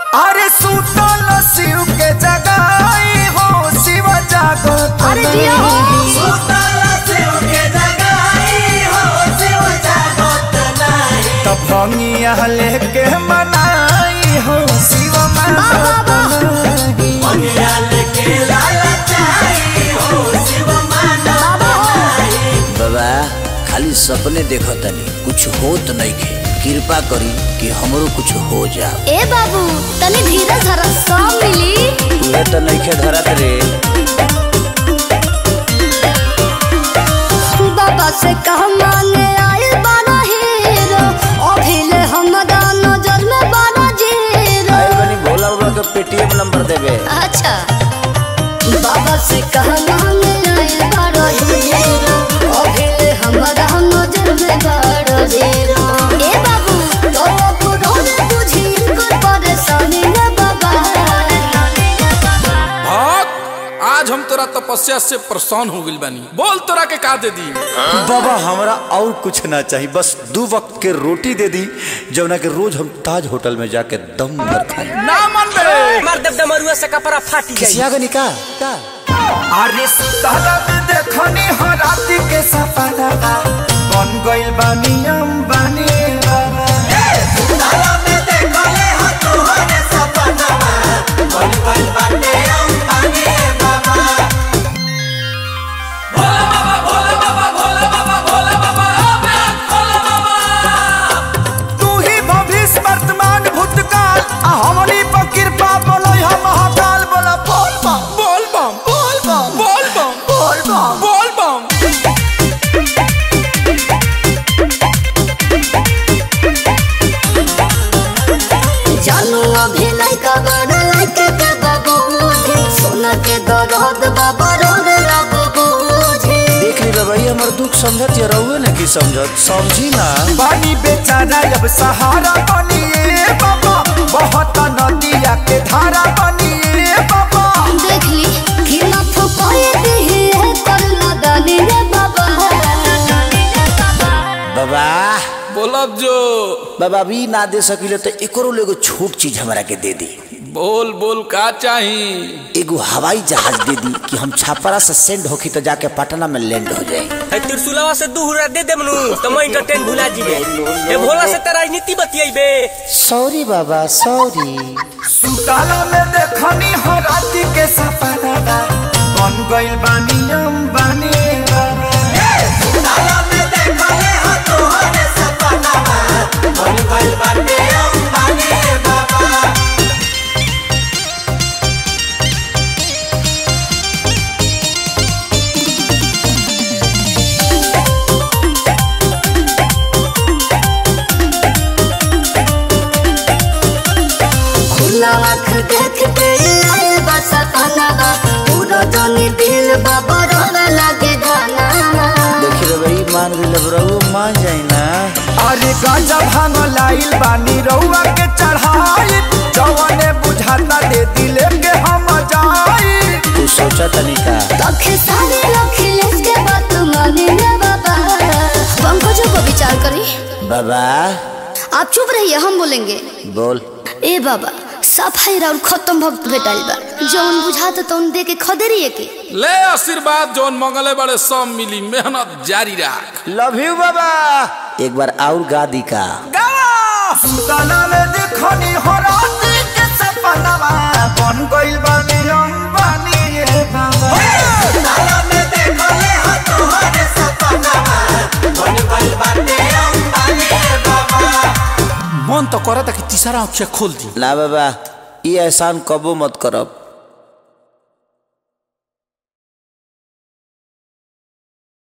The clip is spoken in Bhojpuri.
अरे सुतल शिव के जगाई हो शिव जागत अरे जिया हो। सुतल शिव के जगाई हो शिव जागत नहीं तब भंगिया लेके मनाई हो शिव मागत नहीं भंगिया लेके लालचाई हो शिव मागत नहीं बाबा खाली सपने देखतनी कुछ होत नइखे कृपा करी कि हमरो कुछ हो जाओ ए बाबू तनी धीरज धर सब मिली तुहे तो नइखे धरत रे बाबा से कह मांगे आए बारा हीरो अभिले हमरा नजर में बारा जीरो आए बनी भोला बाबा के पेटीएम नंबर देबे अच्छा बाबा से कह मांगे आए बारा हीरो अभिले हमरा नजर में बारा जीरो ए बाबू तो बुढ़ो ने बुझी कर परेशानी रे बाबा भक्त आज हम तोरा तपस्या से परेशान हो गइल बानी बोल तोरा के का दे दी बाबा हमरा और कुछ ना चाहिए बस दो वक्त के रोटी दे दी जवना के रोज हम ताज होटल में जाके दम भर खाए ना मन बे मार देव डमरुआ से कपड़ा फाटी जाई किसिया का निका का अरे सुतला में देखनी हो राती के सपना बन गइल बानी अंबानी बाबा सुतला में देखले हो तोहरे सपना बन गइल बानी अंबानी बाबा तू ही भविष्य वर्तमान भूतकाल आ हमनी पर कृपा बोलै हम महाकाल बोला बोल बम बोल बम बोल बम बोल बम बोल बम बोल बम जानू अभी लइका बड़ लइका के बाबू सोना के दरद बाबा रोड बाबू देख ली बाबा ये हमर दुख समझत या रहुए ना की समझत समझी ना पानी बेचारा अब सहारा बनिए बाबा बहुत नदिया के धारा बनिए बाबा देख ली कि ना फुकाए दी है कर ना दानी रे बाबा बाबा बोलब जो बाबा अभी ना दे सकिले तो एकरो एगो छोट चीज हमरा के दे दी बोल बोल का चाही एगो हवाई जहाज दे दी कि हम छापरा से सेंड होखी तो जाके पटना में लैंड हो जाए है त्रिशूलवा से दू हुरा दे देमनु तो मैं इंटरटेन भुला जीबे ए भोला से तेरा राजनीति बतियाइबे सॉरी बाबा सॉरी सुताला में देखनी हो राती के सपना बन गइल बानी अंबानी बाबा सुताला में देखले हो तोहरे सपना बन गइल बानी अंबानी बाबा खुला आँख देख के आए बस पनावा पूरा जानी दिल बाबा रोड लागे गाना देखी रे भाई मान गइल रहुए मान जाई ना अरे गांजा भांग लाइल बानी रउआ के चढ़ाई जवने बुझाता दे दिले के हम जाई तू सोचा तनिका तखे सारे अखिलेश के बात माने रे बाबा पंकजों को विचार करी बाबा आप चुप रहिए हम बोलेंगे बोल ए बाबा सफाई और खत्म भक्त भेटाइल बा जौन बुझाता तौन दे के खदेरिए के ले आशीर्वाद जौन मंगले बड़े सब मिली मेहनत जारी रख लव यू बाबा एक बार और गा दी का सुताला में देखनी हो राती के सपना बन गइल बानी अंबानी रे बाबा सुताला में देखले हो तोहरे सपना बन गइल बानी अंबानी रे बाबा मन तो करता कि तीसरा आँखें खोल दी ना बाबा ये एहसान कबो मत करब